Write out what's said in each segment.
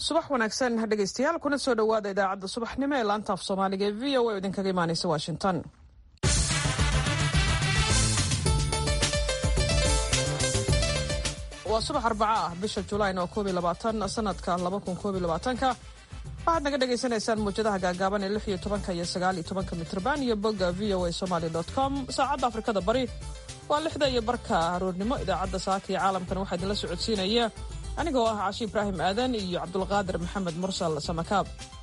subax wanaagsan dhegaystayaal kuna soo dhowaada idaacadda subaxnimo ee laanta af soomaaliga ee v o a oo idinkaga imaanaysa washington waa subax arbaca ah bisha julayn oo koob iyo labaatan sanadka laba kun koob iyo labaatanka waxaad naga dhagaysanaysaan muwjadaha gaagaaban ee lix iyo tobanka iyo sagaal iyo tobanka mitrban iyo bogga v o a somaly dot com saacadda afrikada bari waa lixda iyo barka aroornimo idaacadda saaka iyo caalamkan waxaa idinla socodsiinaya anigoo ah cashi ibraahim aadan iyo cabdulqaadir maxamed mursal samakaab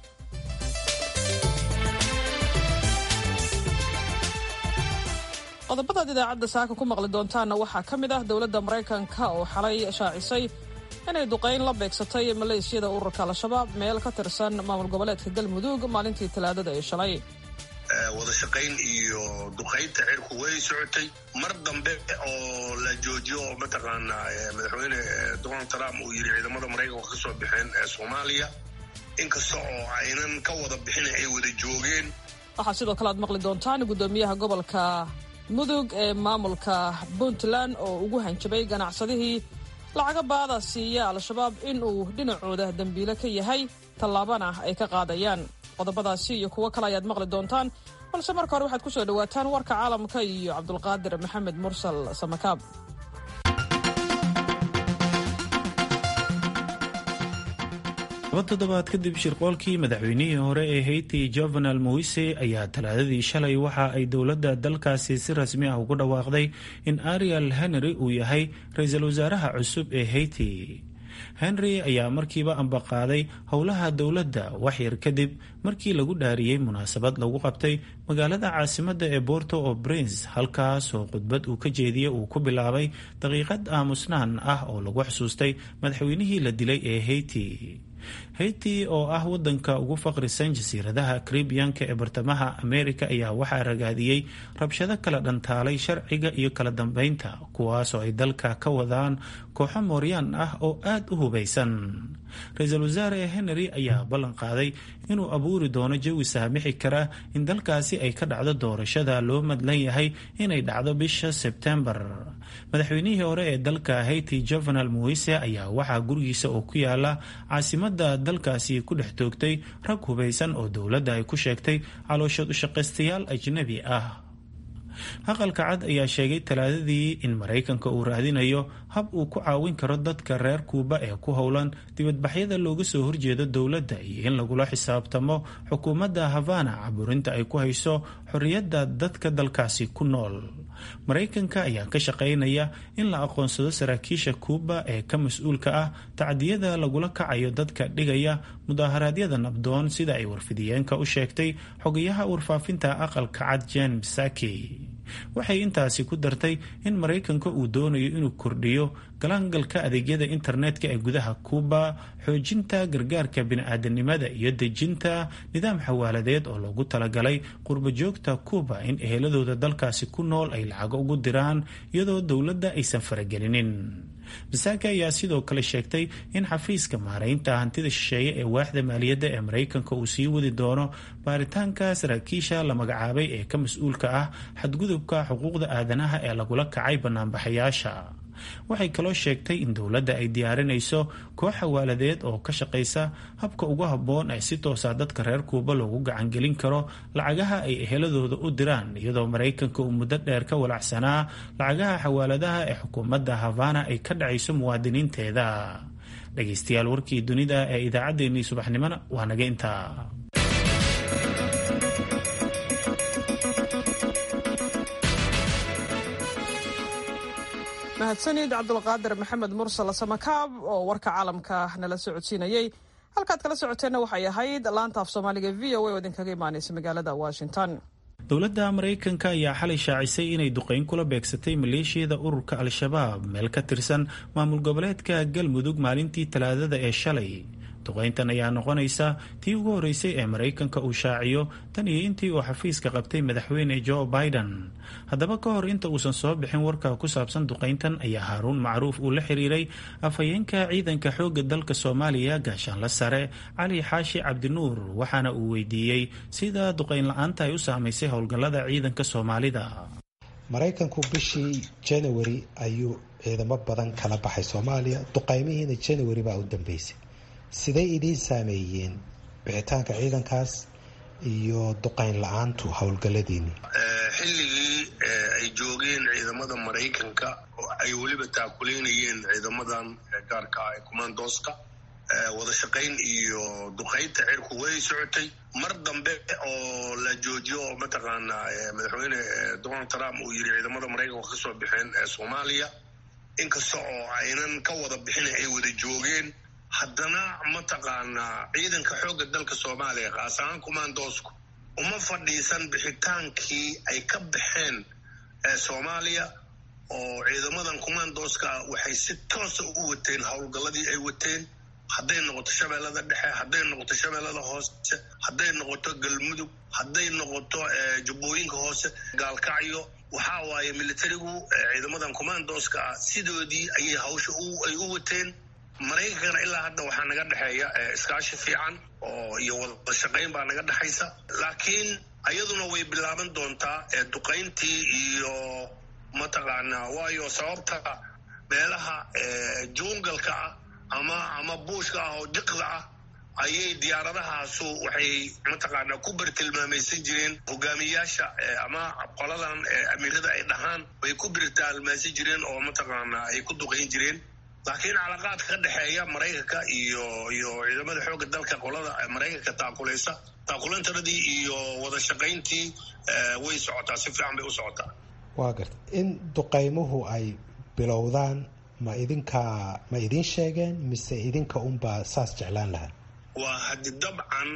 qodobadaad idaacadda saaka ku maqli doontaanna waxaa ka mid ah dowladda maraykanka oo xalay shaacisay inay duqayn la beegsatay maleeshiyada ururka al-shabaab meel ka tirsan maamul goboleedka galmudug maalintii talaadada ee shalay wada shaqayn iyo duqaynta cirku way socotay mar dambe oo la joojiyo oo mataqaana madaxweyne donald trump uu yidhi ciidamada maraykanka ka soo bixeen ee soomaaliya inkasta oo aynan ka wada bixin ay wada joogeen waxaa sidoo kale aad maqli doontaan guddoomiyaha gobolka mudug ee maamulka puntland oo ugu hanjabay ganacsadihii lacaga baada siiya al-shabaab in uu dhinacooda dembiile ka yahay tallaabana ay ka qaadayaan qodobadaasi iyo kuwo kale ayaad maqli doontaan balse marka hore waxaad ku soo dhowaataan warka caalamka iyo cabdulqaadir maxamed mursal samakaab laba toddobaad kadib shirqoolkii madaxweynihii hore ee hayti jovenal moise ayaa talaadadii shalay waxa ay dowladda dalkaasi si rasmi ah ugu dhawaaqday in ariel henry uu yahay ra-iisul wasaaraha cusub ee hayti henry ayaa markiiba ambaqaaday howlaha dowladda waxyar kadib markii lagu dhaariyey munaasabad lagu qabtay magaalada caasimadda ee borto o prince halkaas oo khudbad uu ka jeediyey uu ku bilaabay daqiiqad aamusnaan ah oo lagu xusuustay madaxweynihii la dilay ee hayti hayti oo ah wadanka ugu faqrisan jasiiradaha karibiyanka ee bartamaha amerika ayaa waxaa ragaadiyey rabshado kala dhantaalay sharciga iyo kala dambeynta kuwaasoo ay dalka ka wadaan kooxo mooryaan ah oo aada u hubaysan ra-iisul wasaare henry ayaa ballan qaaday inuu abuuri doono jawi saamixi kara in dalkaasi ay ka dhacdo doorashada loo madlan yahay inay dhacdo bisha sebtembar madaxweynihii hore ee dalka hayti jovenal moise ayaa waxaa gurigiisa oo ku yaala caasimada dalkaasi ku dhex toogtay rag hubaysan oo dowladda ay ku sheegtay calooshood ushaqaystayaal ajnabi ah aqalka cad ayaa sheegay talaadadii in maraykanka uu raadinayo hab uu ku caawin karo dadka reer kuuba ee ku howlan dibadbaxyada looga soo horjeedo dowladda iyo in lagula xisaabtamo xukuumadda havana caburinta ay ku hayso xorriyadda dadka dalkaasi ku nool maraykanka ayaa ka shaqaynaya in la aqoonsado saraakiisha kuuba ee ka mas-uulka ah tacdiyada lagula kacayo dadka dhigaya mudaharaadyada nabdoon sida ay warfidiyeenka u sheegtay xogayaha warfaafinta aqalka cad jen psaki waxay intaasi ku dartay in maraykanka uu doonayo inuu kordhiyo galaangalka adeegyada internetka ee gudaha kuuba xoojinta gargaarka bini-aadanimada iyo dejinta nidaam xawaaladeed oo loogu talagalay qurbajoogta kuuba in eheladooda dalkaasi ku nool ay lacago ugu diraan iyadoo dowladda aysan faragelinin masaaka ayaa sidoo kale sheegtay in xafiiska maaraynta hantida shisheeye ee waaxda maaliyadda ee maraykanka uu sii wadi doono baaritaanka saraakiisha la magacaabay ee ka mas-uulka ah xadgudubka xuquuqda aadanaha ee lagula kacay banaanbaxayaasha waxay kaloo sheegtay in dowladda ay diyaarinayso koox xawaaladeed oo ka shaqaysa habka ugu habboon ee si toosa dadka reer kuuba loogu gacangelin karo lacagaha ay eheladooda u diraan iyadoo maraykanka uu muddo dheer ka walacsanaa lacagaha xawaaladaha ee xukuumadda havana ay ka dhacayso muwaadiniinteeda dhegaystayaal warkii dunida ee idaacaddeenii subaxnimona waa naga intaa mahadsanid cabdulqaadir maxamed mursal samakaab oo warka caalamka nala socodsiinayey halkaad kala socoteenna waxay ahayd laanta af soomaaliga v o a oo idinkaga imaanaysa magaalada washington dowladda maraykanka ayaa xalay shaacisay inay duqeyn kula beegsatay maleeshiyada ururka al-shabaab meel ka tirsan maamul goboleedka galmudug maalintii talaadada ee shalay duqeyntan ayaa noqonaysa tii ugu horeysay ee maraykanka uu shaaciyo tan iyo intii uu xafiiska qabtay madaxweyne joe biden haddaba ka hor inta uusan soo bixin warka ku saabsan duqeyntan ayaa haaruun macruuf uu la xiriiray afhayeenka ciidanka xoogga dalka soomaaliya gaashaanla sare cali xaashi cabdinuur waxaana uu weydiiyey sida duqeyn la-aanta ay u saamaysay howlgallada ciidanka soomaalida maraykanku bishii january ayuu ciidamo badan kala baxay soomaaliya duqeymihiina january baa u dambeysay siday idiin saameeyeen bixitaanka ciidankaas iyo duqayn la-aantu howlgalladiini xilligii ay joogeen ciidamada maraykanka oo ay weliba taakuleynayeen ciidamadan gaarka ah ee commandooska wada shaqayn iyo duqaynta cirku way socotay mar dambe oo la joojiyo oo mataqaanaa madaxweyne donald trump uu yiri ciidamada maraykanka kasoo bixeen soomaaliya inkasta oo aynan ka wada bixin ay wada joogeen haddana mataqaanaa ciidanka xoogga dalka soomaaliya kaas ahaan commandoosku uma fadhiisan bixitaankii ay ka baxeen soomaaliya oo ciidamadan commandooska waxay si toosa u wateen howlgalladii ay wateen hadday noqoto shabeellada dhexe hadday noqoto shabeellada hoose hadday noqoto galmudug hadday noqoto jubbooyinka hoose gaalkacyo waxaa waaye militarigu ciidamadan commandooska ah sidoodii ayay hawsha ay u wateen maraykankana ilaa hadda waxaa naga dhexeeya iskaashi fiican oo iyo wada shaqayn baa naga dhexaysa laakiin ayaduna way bilaaban doontaa duqayntii iyo mataqaanaa waayo sababta meelaha jungalka ah ama ama buushka ah oo diqda ah ayay diyaaradahaasu waxay mataqaanaa ku bartilmaamaysan jireen hogaamiyaasha ama qoladan amiirada ay dhahaan way ku bartilmaamaysan jireen oo mataqaanaa ay ku duqayn jireen laakiin calaqaadka ka dhexeeya maraykanka iyo iyo ciidamada xoogga dalka qolada maraykanka taakulaysa taakulantaradii iyo wada shaqayntii way socotaa si fiican bay u socotaa waa garta in duqaymuhu ay bilowdaan ma idinkaa ma idiin sheegeen mise idinka unbaa saas jeclaan lahaa waa hadi dabcan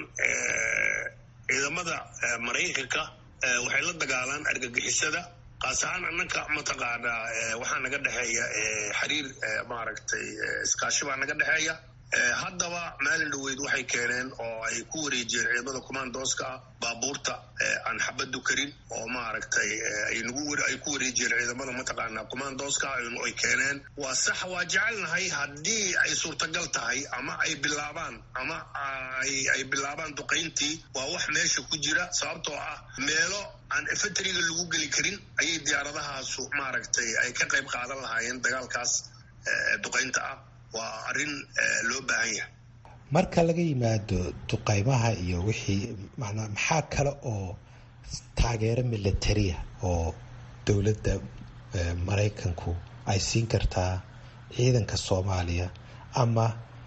ciidamada maraykanka waxay la dagaalaan argagixisada kaas ahaan annanka mataqaanaa waxaa naga dhexeeya xiriir maaragtay iskaashi baa naga dhexeeya haddaba maalin dhaweyd waxay keeneen oo ay ku wareejiyeen ciidamada commandooska ah baabuurta aan xabadu karin oo maaragtay ay ku wareejiyeen ciidamada mataqaanaa commandooska ah ay keeneen waa sax waa jecelnahay haddii ay suurtagal tahay ama ay bilaabaan ama ay bilaabaan duqayntii waa wax meesha ku jira sababtoo ah meelo aan efeteriga lagu geli karin ayay diyaaradahaasu maaragtay ay ka qayb qaadan lahaayeen dagaalkaas duqaynta ah waa arrin loo baahan yahay marka laga yimaado duqaymaha iyo wixii manaa maxaa kale oo taageero militariya oo dowladda maraykanku ay siin kartaa ciidanka soomaaliya ama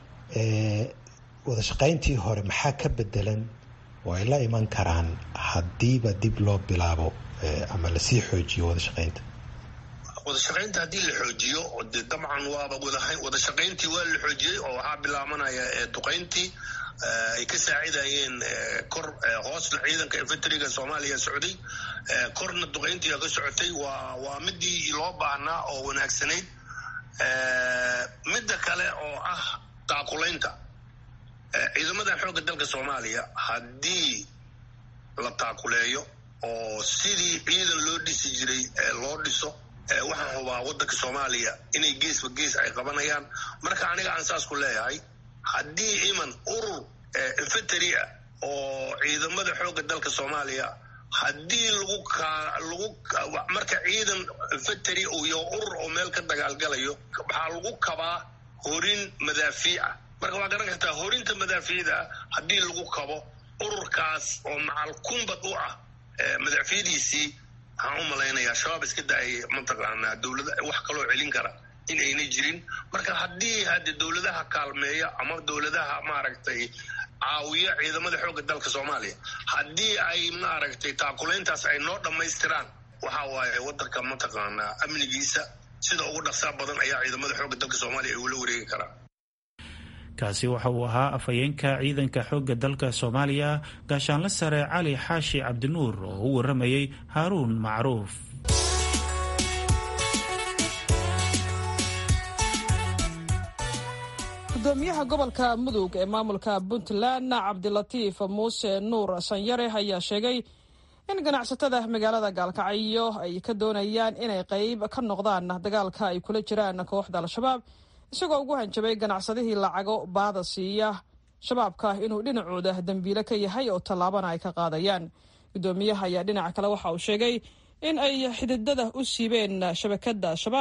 wada shaqayntii hore maxaa ka bedelan oo ay la iman karaan haddiiba dib loo bilaabo ama lasii xoojiyo wada shaqaynta wada shaqaynta haddii la xoojiyo de dabcan waaba wada shaqayntii waa la xoojiyey oo waxaa bilaabanaya duqayntii ay ka saacidayeen kor hoosna ciidanka infentriga soomaaliya socday korna duqayntii ka socotay waa waa midii loo baahnaa oo wanaagsanayd midda kale oo ah taakulaynta ciidamada xoogga dalka soomaaliya haddii la taakuleeyo oo sidii ciidan loo dhisi jiray loo dhiso waxaan hubaa waddanka soomaaliya inay geesba gees ay qabanayaan marka aniga aan saas ku leeyahay haddii iman urur infantary ah oo ciidamada xoogga dalka soomaaliya haddii lagu lagu marka ciidan infantary iyo urur oo meel ka dagaalgalayo waxaa lagu kabaa horin madaafiica marka waa garan kartaa horinta madaafiicda haddii lagu kabo ururkaas oo macal kumbad u ah madaafiicdiisii waxaan u malaynayaa shabaab iska daayay mataqaanaa dowlada wax kaloo celin kara in ayna jirin marka haddii hade dowladaha kaalmeeya ama dowladaha maaragtay caawiya ciidamada xoogga dalka soomaaliya haddii ay maaragtay taakulayntaas ay noo dhammaystiraan waxa waaye waddanka mataqaanaa amnigiisa sida ugu dhaqsaa badan ayaa ciidamada xoogga dalka soomaaliya ay ula wareegi karaan kaasi waxa uu ahaa afhayeenka ciidanka xoogga dalka soomaaliya gaashaanle sare cali xaashi cabdinuur oo u waramayey haaruun macruuf gudoomiyaha gobolka mudug ee maamulka puntland cabdilatiif muuse nuur sanyare ayaa sheegay in ganacsatada magaalada gaalkacyo ay ka doonayaan inay qayb ka noqdaan dagaalka ay kula jiraan kooxda al-shabaab isagoo ugu hanjabay ganacsadihii lacago baada siiya shabaabka inuu dhinacooda dembiile ka yahay oo tallaabana ay ka qaadayaan gudoomiyaha ayaa dhinaca kale waxa uu sheegay in ay xididada u siibeen shabakada shabaab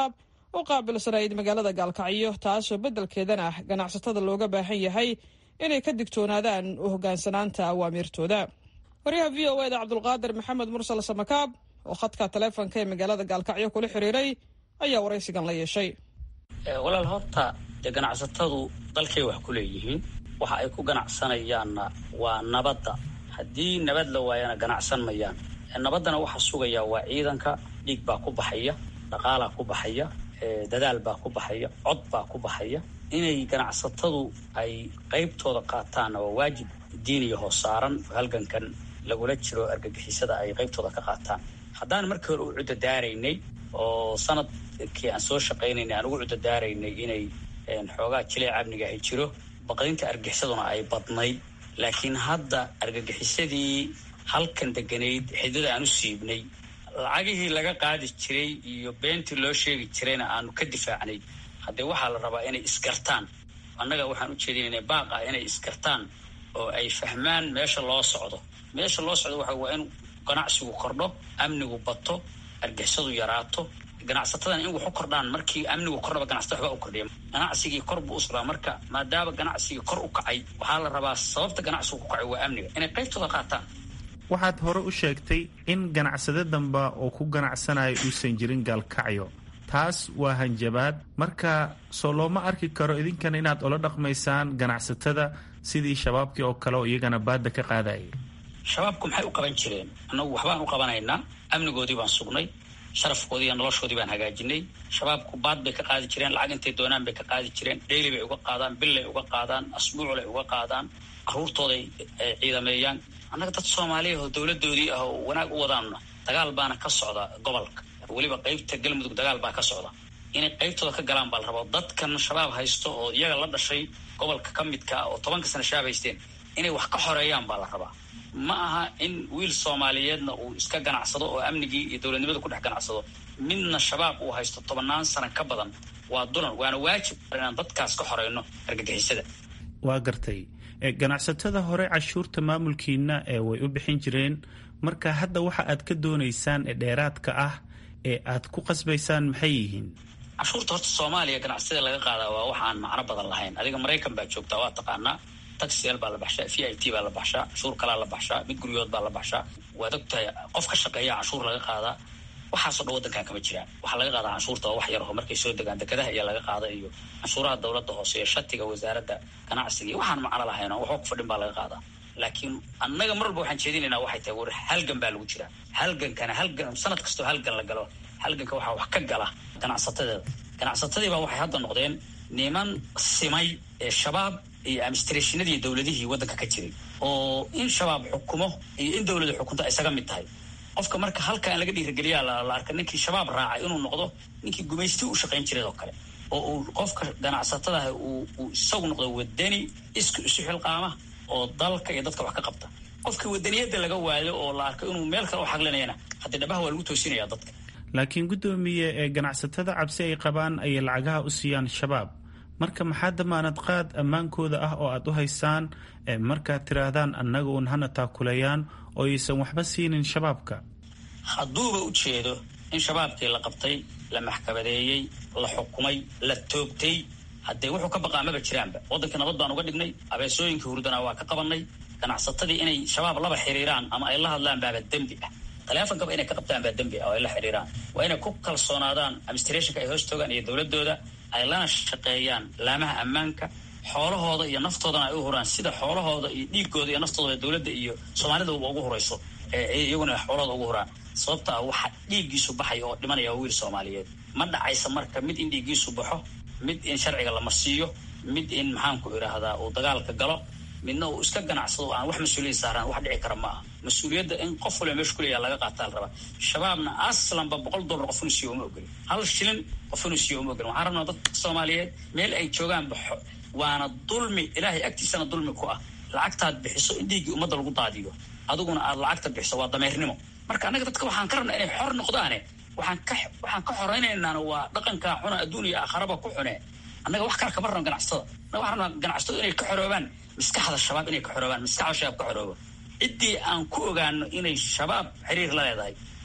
u qaabilsanayd magaalada gaalkacyo taasoo beddelkeedana ganacsatada looga baahan yahay inay ka digtoonaadaan u hoggaansanaanta awaamiirtooda waryaha v o eda cabdulqaadir maxamed mursal samakaab oo khadka taleefonka ee magaalada gaalkacyo kula xiriiray ayaa waraysigan la yeeshay walaal horta dee ganacsatadu dalkay wax ku leeyihiin waxa ay ku ganacsanayaanna waa nabadda haddii nabad la waayana ganacsan mayaan nabaddana waxa sugaya waa ciidanka dhiig baa ku baxaya dhaqaalaa ku baxaya dadaal baa ku baxaya cod baa ku baxaya inay ganacsatadu ay qaybtooda qaataanna waa waajib diiniya hoos saaran halgankan lagula jiro argagixisada ay qaybtooda ka qaataan haddaan markii hore u cudadaaraynay oo sanadkii aan soo shaqaynaynay aan ugu cudadaaraynay inay xoogaa jileec amniga ay jiro baqdinta argagixisaduna ay badnayd laakiin hadda argagixisadii halkan deganayd xidada aan u siibnay lacagihii laga qaadi jiray iyo beentii loo sheegi jirayna aanu ka difaacnay haddee waxaa la rabaa inay isgartaan annaga waxaan u jeedinayna baaq ah inay isgartaan oo ay fahmaan meesha loo socdo meesha loo socdo waxa waa in ganacsigu kordho amnigu bato argixisadu yaraato ganacsatadan in wax u kordhaan markii amnigu kordhaba ganacsatada waxba u kordhiya ganacsigii kor buu u socdaa marka maadaama ganacsigii kor u kacay waxaa la rabaa sababta ganacsigu ku kacay waa amniga inay qaybtooda qaataan waxaad hore u sheegtay in ganacsade damba oo ku ganacsanaya uusan jirin gaalkacyo taas waa hanjabaad marka soo looma arki karo idinkana inaad ula dhaqmaysaan ganacsatada sidii shabaabkii oo kale oo iyagana baadda ka qaadayay shabaabku maxay u qaban jireen annagu waxbaan u qabanaynaa amnigoodii baan sugnay sharafkoodii iyo noloshoodii baan hagaajinay shabaabku baad bay ka qaadi jireen lacag intay doonaan bay ka qaadi jireen dheyli bay uga qaadaan billay uga qaadaan asbuuclay uga qaadaan caruurtooday ciidameeyaan annaga dad soomaaliya oo dowladoodii ah oo wanaag u wadaanna dagaal baana ka socda gobolka weliba qaybta galmudug dagaal baa ka socda inay qaybtooda ka galaan baa la rabaa dadkan shabaab haysto oo iyaga la dhashay gobolka ka midka oo tobanka sana shabaab haysteen inay wax ka xoreeyaan baa la rabaa ma aha in wiil soomaaliyeedna uu iska ganacsado oo amnigii iyo dowladnimada ku dhex ganacsado midna shabaab uu haysto tobannaan sana ka badan waa dulan waana waajib inaan dadkaas ka xoreyno argagixisada waa gartay ganacsatada hore cashuurta maamulkiina ee way u bixin jireen marka hadda waxa aad ka doonaysaan ee dheeraadka ah ee aad ku qasbaysaan maxay yihiin cashuurta horta soomaaliya ganacsatada laga qaadaa waa wax aan macno badan lahayn adiga maraykan baa joogtaa waa taqaanaa taxiyal baa la baxshaa v i t baa la baxshaa cashuur kalaa la baxshaa mid guryood baa la baxshaa waad ogtahay qof ka shaqeeya cashuur laga qaadaa waxaasoo dhan waddankan kama jiraan waxaa laga qaadaa canshuurta waa wax yar oo markay soo degaan dekadaha iyo laga qaada iyo canshuuraha dowladda hoose iyo shatiga wasaaradda ganacsiga iyo waxaan macno lahayn oo waxba ku fadhin baa laga qaadaa laakiin annaga mar walba waxaan jeedinaynaa waxay tahay war halgan baa lagu jiraa halgankana halgan sanad kastoo halgan la galo halganka waxaa wax ka gala ganacsatadeeda ganacsatadii baa waxay hadda noqdeen niman simay ee shabaab iyo administrationadii dowladihii waddanka ka jiray oo in shabaab xukumo iyo in dowladu xukunto isaga mid tahay qofka marka halkaan laga dhiirigeliyaa la arka ninkii shabaab raacay inuu noqdo ninkii gumaysti u shaqayn jiray oo kale oo uu qofka ganacsatadaah uu isagu noqdo wadani isku isu xilqaama oo dalka iyo dadka wax ka qabta qofkii wadaniyadda laga waayo oo la arko inuu meel kale u xaqlinayana haddii dhabaha waa lagu toosinaya dadka laakiin guddoomiye ee ganacsatada cabsi ay qabaan ayay lacagaha u siiyaan shabaab marka maxaa damaanad qaad ammaankooda ah oo aad u haysaan markaad tiraahdaan annaga uun hana taakulayaan oo aysan waxba siinin shabaabka hadduuba u jeedo in shabaabkii la qabtay la maxkamadeeyey la xukumay la toogtay haddee wuxuu ka baqaa maba jiraanba waddankii nabad baan uga dhignay abeesooyinkii hurdana waa ka qabanay ganacsatadii inay shabaab laba xiriiraan ama ay la hadlaan baaba dembi ah taleefonkaba inay ka qabtaan baa dembi ah oo ay la xiriiraan waa inay ku kalsoonaadaan administrationka ay hoos toogaan iyo dowladooda ay lana shaqeeyaan laamaha ammaanka xoolahooda iyo naftoodana ay u huraan sida xoolahooda iyo dhiigooda iyo naftooda dowladda iyo soomaalida ugu hurayso iyaguna xoolahooda ugu huraan sababta ah waxa dhiiggiisu baxaya oo dhimanaya wiil soomaaliyeed ma dhacaysa marka mid in dhiiggiisu baxo mid in sharciga la marsiiyo mid in maxaanku idhaahdaa uu dagaalka galo midna uu iska ganacsado aan wax mas-uuliyad saaraan wax dhici kara ma aha mas-uuliyadda in qof waliba meesha kuleeya laga qaataa la rabaa shabaabna aslanba boqol dollar qof inuu siiyo uma ogolin hal shilin qof inuu siiyo uma ogolin waxaan rabnaa dadka soomaaliyeed meel ay joogaan baxo waana dulmi ilaahay agtiisana dulmi ku ah lacagtaad bixiso in dhiiggii ummadda lagu daadiyo adiguna aad lacagta bixiso waa dameernimo marka annaga dadka waxaan ka rabnaa inay xor noqdaane waxaan ka waxaan ka xoreynaynaana waa dhaqankaa xuna adduun iyo aakharaba ku xune annaga wax kale kama rabno ganacsatada annaga waxaan rabnaa ganacsatadu inay ka xoroobaan maskaxda shabaab inay ka xoroobaan maskaxda shabaab ka xoroobo ciddii aan ku ogaano inay shabaab xiriir la leedahay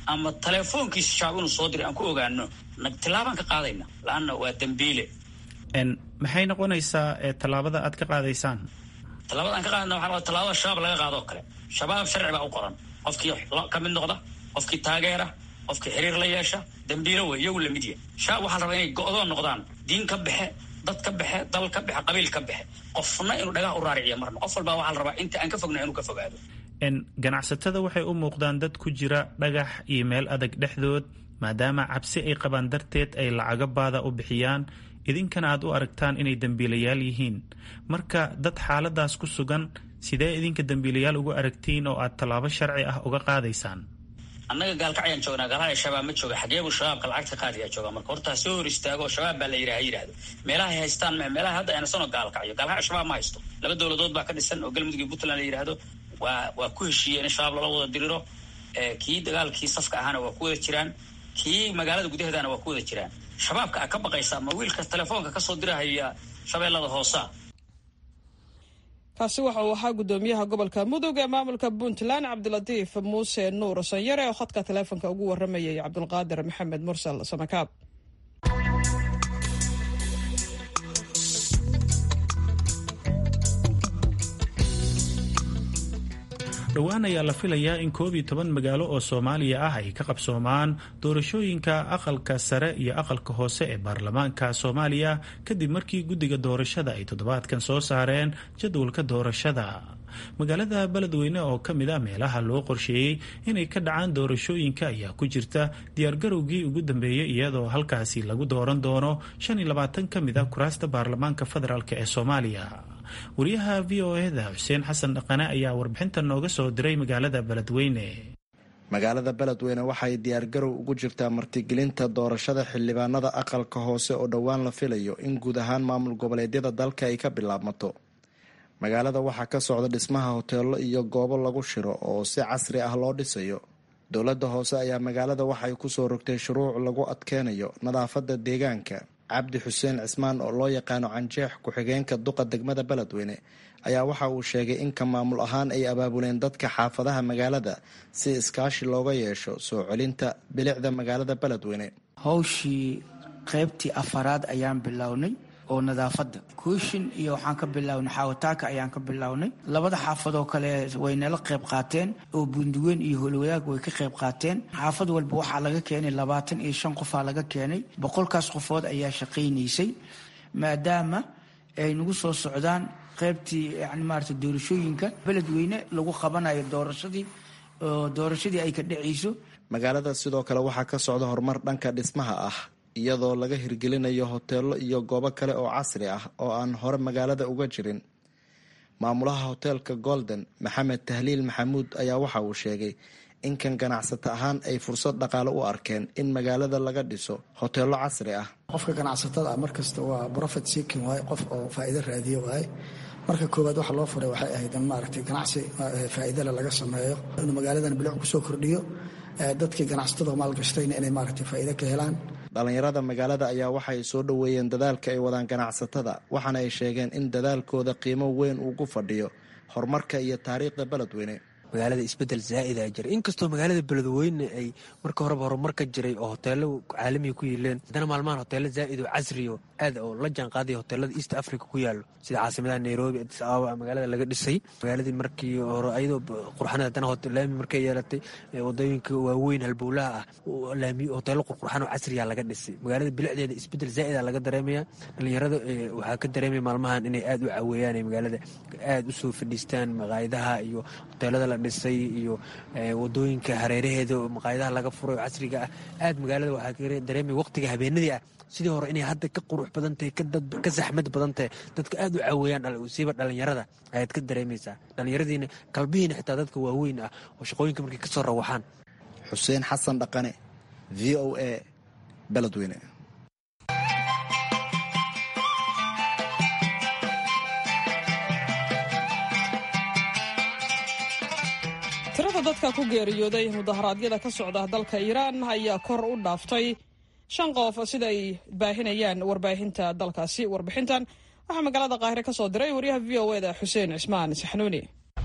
ama telefoonkiisa shabaab inuu soo diray aan ku ogaano tilaabaan ka qaadayna laanna waa dembiile maxay noqonaysaa tallaabada aad ka qaadaysaan tallaabada aan ka qaadayna waxaa tallaabada shabaab laga qaado oo kale shabaab sharci baa u qoran qofkii ka mid noqda qofkii taageera qofkii xiriir la yeesha dembiilo wey iyagu lamid yahay shabaab waxaa la rabaa inay go-doon noqdaan diin ka baxe dad ka baxe dal ka baxe qabiil ka baxe qofna inuu dhagaha u raariciyo marna qof walbaa waxaa la rabaa inta aan ka fogna inuu ka fogaado ganacsatada waxay u muuqdaan dad ku jira dhagax iyo meel adag dhexdood maadaama cabsi ay qabaan darteed ay lacago baada u bixiyaan idinkana aad u aragtaan inay dembiilayaal yihiin marka dad xaaladaas ku sugan sidee idinka dembiilayaal ugu aragtiin oo aad tallaabo sharci ah uga qaadaysaan annaga gaalkacyaan joognaa gaalhaya shabaab ma jooga xageebu shabaabka lacagta qaadiyaa jooga marka hortaa soo hor istaago shabaab baa la yidhaha yidhahdo meelahay haystaan meelaha hadda aynasanoo gaalkacyo gaalkacyo shabaab ma haysto laba dowladood baa ka dhisan oo galmudug iyo puntland la yidhaahdo waa waa ku heshiiyeen in shabaab lala wada diriro kii dagaalkii safka ahaana waa ku wada jiraan kii magaalada gudaheedana waa ku wada jiraan shabaabka a ka baqaysa ma wiilka telefoonka kasoo dirahaya shabeellada hoosa kaasi waxa uu ahaa guddoomiyaha gobolka mudug ee maamulka puntland cabdilatiif muuse nuur sanyare oo khadka taleefonka ugu waramayay cabdulqaadir maxamed mursal samakaab dhowaan ayaa la filayaa in koob iyo toban magaalo oo soomaaliya ah ay ka qabsoomaan doorashooyinka aqalka sare iyo aqalka hoose ee baarlamaanka soomaaliya kadib markii guddiga doorashada ay toddobaadkan soo saareen jadwalka doorashada magaalada beledweyne oo ka mid ah meelaha loo qorsheeyey inay ka dhacaan doorashooyinka ayaa ku jirta diyaargarowgii ugu dambeeyey iyadoo halkaasi lagu dooran doono shan iyo labaatan ka mid ah kuraasta baarlamaanka federaalk ee soomaaliya wariyaha v o eda xuseen xasan dhaqane ayaa warbixinta nooga soo diray magaalada beledweyne magaalada beledweyne waxay diyaargarow ugu jirtaa martigelinta doorashada xildhibaanada aqalka hoose oo dhowaan la filayo in guud ahaan maamul goboleedyada dalka ay ka bilaabmato magaalada waxaa ka socda dhismaha hoteelo iyo goobo lagu shiro oo si casri ah loo dhisayo dowladda hoose ayaa magaalada waxay kusoo rogtay shuruuc lagu adkeynayo nadaafadda deegaanka cabdi xuseen cismaan oo loo yaqaano canjeex ku-xigeenka duqa degmada beledweyne ayaa waxa uu sheegay in ka maamul ahaan ay abaabuleen dadka xaafadaha magaalada si iskaashi looga yeesho soo celinta bilicda magaalada beledweyne howshii qaybtii afaraad ayaan bilownay oo nadaafadda kuushin iyo waxaan ka bilownay xaawataaka ayaan ka bilownay labada xaafadoo kale way nala qayb qaateen oo bunduweyn iyo holwadaag way ka qayb qaateen xaafad walba waxaa laga keenay labaatan iyo shan qofaa laga keenay boqolkaas qofood ayaa shaqaynaysay maadaama ay nagu soo socdaan qaybtii yani maarata doorashooyinka beledweyne lagu qabanayo doorashadii oo doorashadii ay ka dhacayso magaalada sidoo kale waxaa ka socda horumar dhanka dhismaha ah iyadoo laga hirgelinayo hoteelo iyo goobo kale oo casri ah oo aan hore magaalada uga jirin maamulaha hoteelka golden maxamed tahliil maxamuud ayaa waxa uu sheegay in kan ganacsato ahaan ay fursad dhaqaale u arkeen in magaalada laga dhiso hoteelo casri ah qofka ganacsatada ah markasta waa profit seeking waaye qof oo faa'iido raadiyo waaye marka koowaad waxa loo furay waxay ahayd in maaragtay ganacsi faa'iidale laga sameeyo inuu magaaladan bilic kusoo kordhiyo dadkii ganacsatada maalgashtayna inay maaragtay faa'iido ka helaan dhallinyarada magaalada ayaa waxay soo dhoweeyeen dadaalka ay wadaan ganacsatada waxaana ay sheegeen in dadaalkooda qiimo weyn uu ku fadhiyo horumarka iyo taariikhda beledweyne magaalada isbedel zaa'ida jira inkastoo magaalada beledweyne ay marka horeba horumar ka jiray oo hoteelo caalamiga ku yiileen haddana maalmahan hoteelo zaa'id oo casriyo aad oo la jaan qaadaya hoteelada east africa ku yaalo sida caasimadaha nairobi adis ababa magaalada laga dhisay magaaladii markii hore ayadoo qurxanad haddana laami markay yeelatay wadooyinka waaweyn halbowlaha ah laami hoteelo qurqurxan oo casriya laga dhisay magaalada bilicdeeda isbedel zaa'ida laga dareemaya dhalinyarada waxaa ka dareemaya maalmahan inay aad u caweeyaan magaalada aad usoo fadhiistaan maqaayadaha iyo hoteelada la dhisay iyo wadooyinka hareeraheeda maqaayadaha laga furay oo casriga ah aad magaalada waxaa dareemaya waqtiga habeenadii ah sidii hore inay hadda ka qurux badan tahay ka saxmad badan tahay dadka aad u caweeyaan siiba dhalinyarada ayaad ka dareemaysaa dhalinyaradiina kalbihiina xitaa dadka waaweyn ah oo shaqooyinka markay kasoo rawaxaan xuseen xasan dhaqane v o a beledweyne tirada dadka ku geeriyooday mudaharaadyada ka socda dalka iiraan ayaa kor u dhaaftay shan qof sida ay baahinayaan warbaahinta dalkaasi warbixintan waxaa magaalada qaahire ka soo diray wariyaha v o eda xuseen cismaan saxnuuni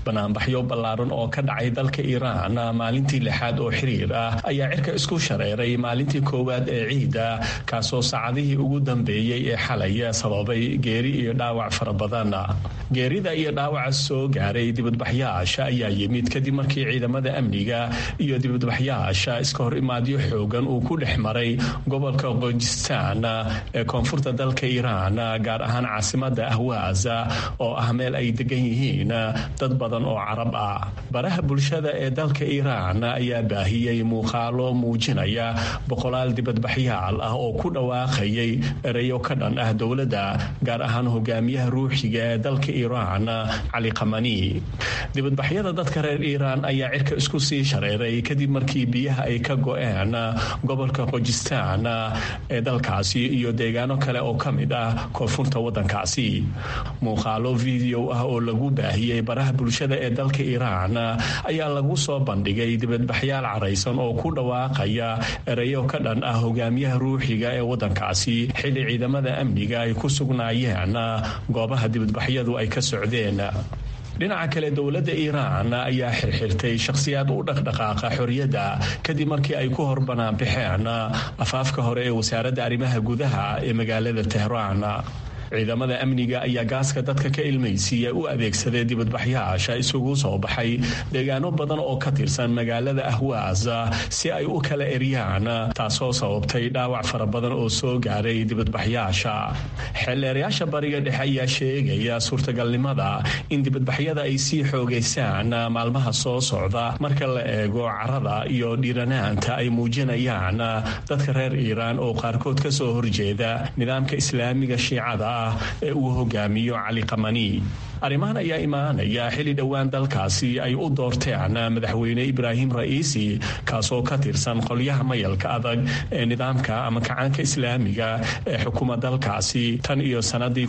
banaanbaxyo ballaaran oo ka dhacay dalka iiraan maalintii lixaad oo xiriir ah ayaa cirka isku shareeray maalintii koowaad ee ciida kaasoo saacadihii ugu dambeeyey ee xalay sababay geeri iyo dhaawac fara badan geerida iyo dhaawaca soo gaaray dibadbaxyaasha ayaa yimid kadib markii ciidamada amniga iyo dibadbaxyaasha iska hor imaadyo xoogan uu ku dhex maray gobolka qojistan ee koonfurta dalka iiraan gaar ahaan caasimada ahwaza oo ah meel ay degan yihiin dad badan oo carab ah baraha bulshada ee dalka iiraan ayaa baahiyey muuqaalo muujinaya boqolaal dibadbaxyaal ah oo ku dhawaaqayay ereyo ka dhan ah dowladda gaar ahaan hogaamiyaha ruuxiga ee dalka iiraan cali kamani dibadbaxyada dadka reer iiraan ayaa cirka isku sii shareeray kadib markii biyaha ay ka go-een gobolka qojistan ee dalkaasi iyo deegaano kale oo ka mid ah koonfurta wadankaasi muuqaalo video ah oo lagu baahiyey baraha bulshada ee dalka iiraan ayaa lagu soo bandhigay dibadbaxyaal caraysan oo ku dhawaaqaya ereyo ka dhan ah hogaamiyaha ruuxiga ee wadankaasi xilli ciidamada amniga ay ku sugnaayeen goobaha dibadbaxyadu ay ka socdeen dhinaca kale dowladda iiraan ayaa xirxirtay shakhsiyaad u dhaqdhaqaaqa xorriyadda kadib markii ay ku hor banaanbaxeen afaafka hore ee wasaaradda arrimaha gudaha ee magaalada tehraan ciidamada amniga ayaa gaaska dadka ka ilmaysiiya u adeegsaday dibadbaxyaasha isugu soo baxay deegaano badan oo ka tirsan magaalada ahwaaz si ay u kala eryaan taasoo sababtay dhaawac fara badan oo soo gaaray dibadbaxyaasha xeelleerayaasha bariga dhexe ayaa sheegaya suurtagalnimada in dibadbaxyada ay sii xoogaysaan maalmaha soo socda marka la eego carada iyo dhiiranaanta ay muujinayaan dadka reer iiraan oo qaarkood ka soo horjeeda nidaamka islaamiga shiicada ee uu hogaamiyo cali kamani arrimahan ayaa imaanaya xilli dhowaan dalkaasi ay u doorteen madaxweyne ibraahim ra'iisi kaasoo ka tirsan qolyaha mayalka adag ee nidaamka ama kacaanka islaamiga ee xukuma dalkaasi tan iyo sannadii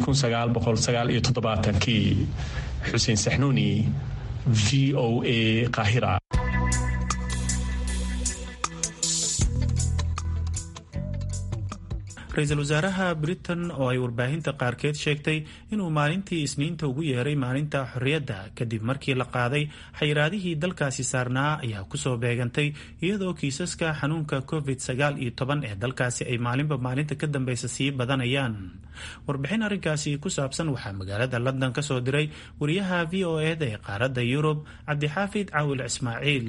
kii xuseen saxnuuni v o a qahira ra-iisul wasaaraha britain oo ay warbaahinta qaarkeed sheegtay inuu maalintii isniinta ugu yeeray maalinta xorriyadda kadib markii la qaaday xayiraadihii dalkaasi saarnaa ayaa kusoo beegantay iyadoo kiisaska xanuunka covid sagaal iyo toban ee dalkaasi ay maalinba maalinta ka dambeysa sii badanayaan warbixin arrinkaasi ku saabsan waxaa magaalada london ka soo diray wariyaha v o eda ee qaaradda yurub cabdixaafid caawil ismaaciil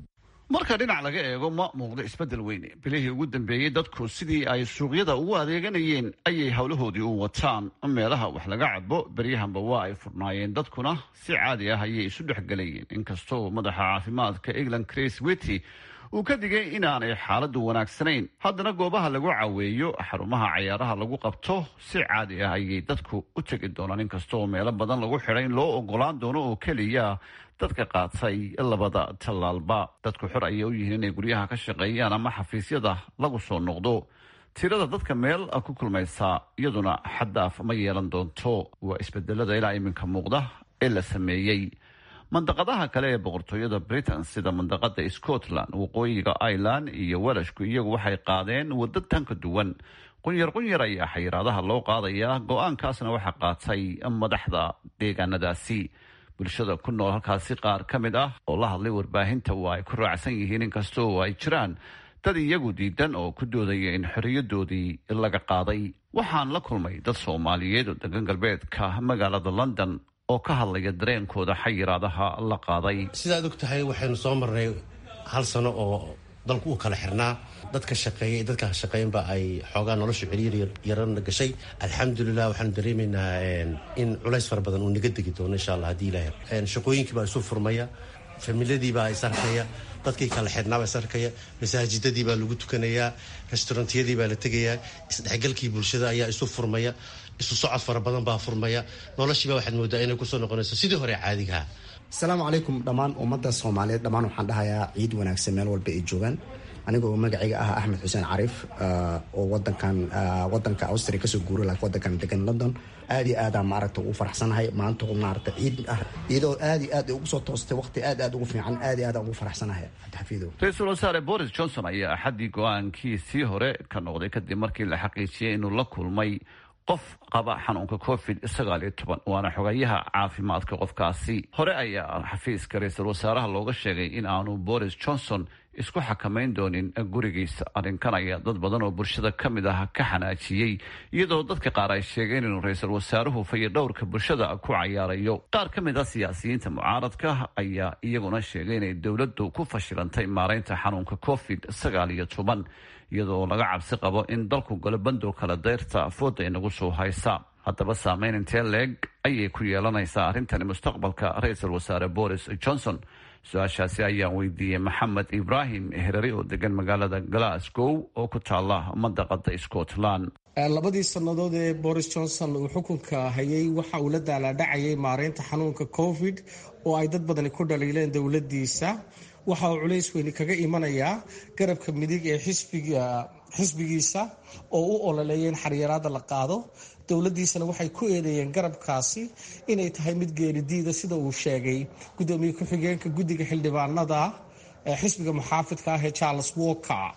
marka dhinac laga eego ma muuqdo isbeddel weyne bilihii ugu dambeeyey dadku sidii ay suuqyada ugu adeeganayeen ayay howlahoodii u wataan meelaha wax laga cabo beryahanba waa ay furnaayeen dadkuna si caadi ah ayay isu dhexgelayeen inkastoo madaxa caafimaadka england chris wity uu ka digay inaanay xaaladdu wanaagsanayn haddana goobaha lagu caweeyo xarumaha cayaaraha lagu qabto si caadi ah ayay dadku u tegi doonaan inkastoo meelo badan lagu xidhay in loo ogolaan doono oo keliya dadka qaatay labada tallaalba dadku xor ayay u yihiin inay guryaha ka shaqeeyaan ama xafiisyada lagu soo noqdo tirada dadka meel ku kulmaysa iyaduna xaddaaf ma yeelan doonto waa isbedelada ilaa iminka muuqda ee la sameeyey mandaqadaha kale ee boqortooyada britain sida mandaqada scotland waqooyiga ireland iyo welashku iyagu waxay qaadeen waddo tan ka duwan qunyar qunyar ayaa xayiraadaha loo qaadayaa go-aankaasna waxaa qaatay madaxda deegaanadaasi bulshada ku nool halkaasi qaar ka mid ah oo la hadlay warbaahinta waa ay ku raacsan yihiin inkastoo ay jiraan dad iyagu diidan oo ku doodaya in xorriyadoodii laga qaaday waxaan la kulmay dad soomaaliyeed oo degan galbeedka magaalada london oo ka hadlaya dareenkooda xayiraadaha la qaaday sidaad og tahay waxaynu soo marnay hal sano oo dalku uu kala xirnaa dadka shaqeeyay dadka shaqeynba ay xoogaa nolosha celiir yarana gashay alxamdulilah waxaanu dareemaynaa in culays fara badan uu naga degi doono insha allah haddii ilaah shaqooyinkiibaa isu furmaya familiyadiibaa is arkaya dadkii kala xidhnaabaa is arkaya masaajidadii baa lagu tukanayaa restaurantiyadii baa la tegayaa isdhexgalkii bulshada ayaa isu furmaya isu socod fara badan baa furmaya noloshiiba waxaad moodaa inay kusoo noqonayso sidii hore caadigaha asalaamu calaykum dhammaan ummadda soomaaliyeed dhammaan waxaan dhahayaa ciid wanaagsan meel walba ay joogaan aniga oo magacayga ah axmed xuseen cariif oo wadankan wadanka austria kasoo guuray laakiin wadankan degan london aad iyo aadaan maaragta ugu faraxsanahay maanta maaragta ciid ah iyadoo aad iyo aad ugu soo toostay waqti aad aad ugu fiican aad iyo aadaan ugu faraxsanahay cabdixafiidow ra-iisul wasaare boris johnson ayaa axaddii go-aankiisii hore ka noqday kadib markii la xaqiijiyey inuu la kulmay qof qaba xanuunka covid sagaal iyo toban waana xogayaha caafimaadka qofkaasi hore ayaa xafiiska ra-iisul wasaaraha looga sheegay in aanu boris johnson isku xakamayn doonin gurigiisa arrinkan ayaa dad badan oo bulshada ka mid ah ka xanaajiyey iyadoo dadka qaar ay sheegeen inuu ra-iisul wasaaruhu fayadhowrka bulshada ku cayaarayo qaar ka mid ah siyaasiyiinta mucaaradka ayaa iyaguna sheegay inay dowladdu ku fashilantay maareynta xanuunka covid sagaal iyo toban iyadoo laga cabsi qabo in dalku galo bandow kala dayrta fooda inagu soo haysa haddaba saameyn intee leeg ayay ku yeelanaysaa arrintani mustaqbalka ra-iisul wasaare boris johnson su-aashaasi ayaan weydiiyey maxamed ibraahim herari oo degan magaalada glasgow oo ku taala mandaqada scotland labadii sannadood ee boris johnson uu xukunka hayay waxa uu la daalaadhacayay maareynta xanuunka covid oo ay dad badani ku dhaliileen dowladiisa waxa uu culays weyni kaga imanayaa garabka midig ee xisbigiisa oo u ololeeya in xaryaraada la qaado dowladiisana waxay ku eedeeyeen garabkaasi inay tahay mid geeridiida sida uu sheegay gudoomiye ku-xigeenka guddiga xildhibaanada xisbiga muxaafidka ah ee charles walker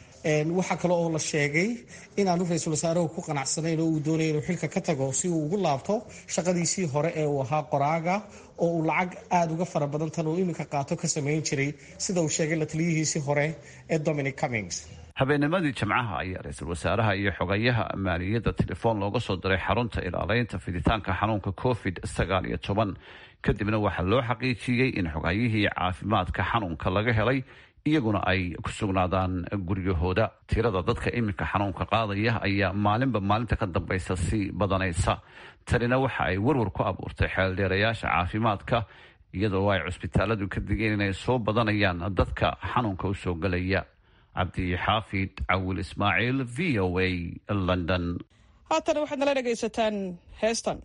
waxaa kale oo la sheegay inaanu ra-iisul wasaaruhu ku qanacsanayn oo uu doonaya inuu xilka ka tago si uu ugu laabto shaqadiisii hore ee uu ahaa qoraaga oo uu lacag aada uga fara badan tan uu iminka qaato ka samayn jiray sida uu sheegay la taliyihiisii hore ee dominic cummings habeennimadii jimcaha ayaa ra-iisul wasaaraha iyo xogayaha maaliyadda telefoon looga soo diray xarunta ilaaleynta fiditaanka xanuunka covid sagaal iyo toban kadibna waxaa loo xaqiijiyey in xogayihii caafimaadka xanuunka laga helay iyaguna ay ku sugnaadaan guryahooda tirada dadka iminka xanuunka qaadaya ayaa maalinba maalinta ka dambaysa sii badanaysa tanina waxa ay warwar ku abuurtay xeeldheerayaasha caafimaadka iyadoo ay cusbitaaladu ka digeen inay soo badanayaan dadka xanuunka usoo gelaya cabdixaafid cawil ismaaciil v o a london haatan waxaad nala dhegaysataan heestan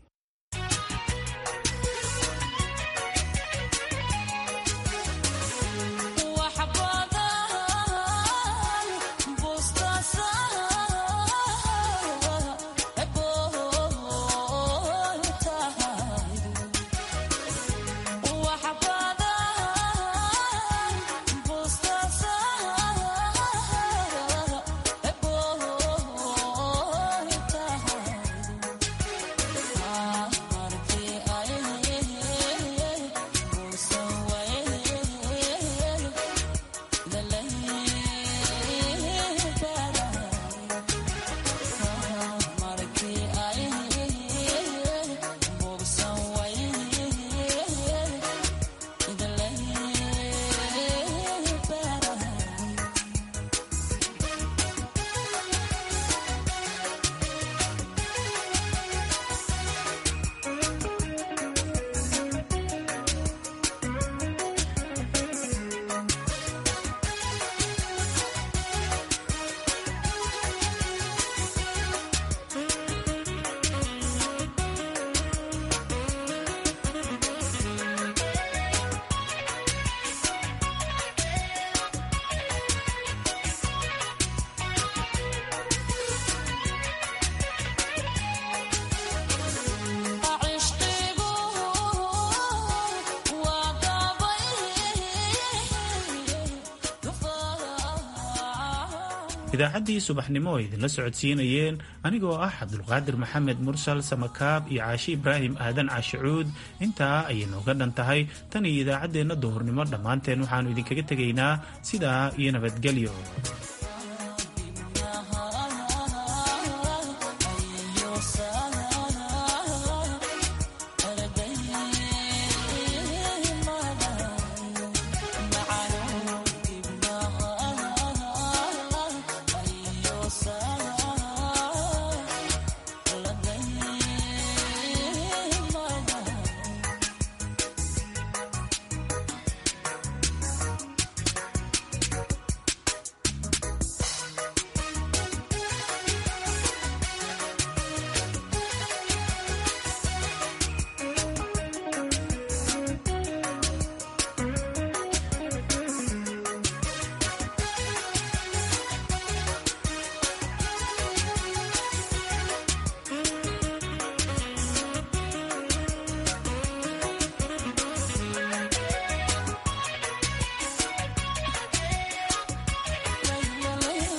idaacaddii subaxnimo ay idinla socodsiinayeen anigoo ah cabdulqaadir maxamed mursal samakaab iyo caashi ibraahim aadan caashicuud intaa ayay nooga dhan tahay tan iyo idaacaddeenna duhurnimo dhammaanteen waxaannu idinkaga tegaynaa sidaa iyo nabadgelyo